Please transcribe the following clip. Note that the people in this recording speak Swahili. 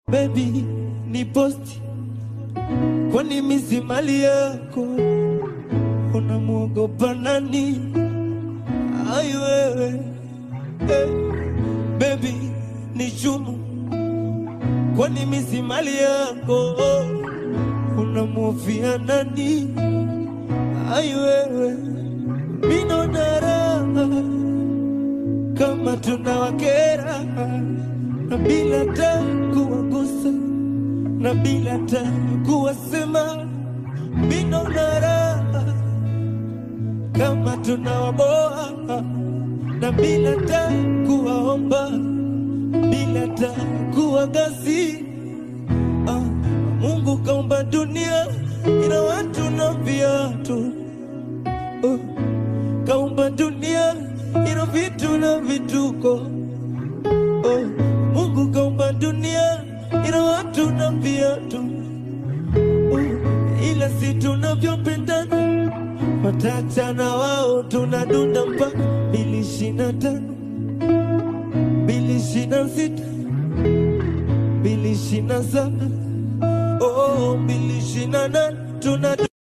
Baby, ni posti kwani misi mali yako unamwogopa nani? Ai wewe eh, baby ni chumu kwani misi mali yako unamwofia nani? Ai wewe minona raha kama tunawakera na bila ta kuwagusa na bila ta kuwasema minona raha kama tunawaboa na bila ta kuwaomba bila ta kuwagasi ah, Mungu kaumba dunia ina watu na viatu oh, kaumba dunia ina vitu na vituko oh, Mungu kaumba dunia ina watu na viatu oh, ila si tunavyopendana watachana wao tunadunda mpaka mbili ishirini na tano mbili ishirini na sita mbili ishirini na saba oh, mbili ishirini na nane tunadunda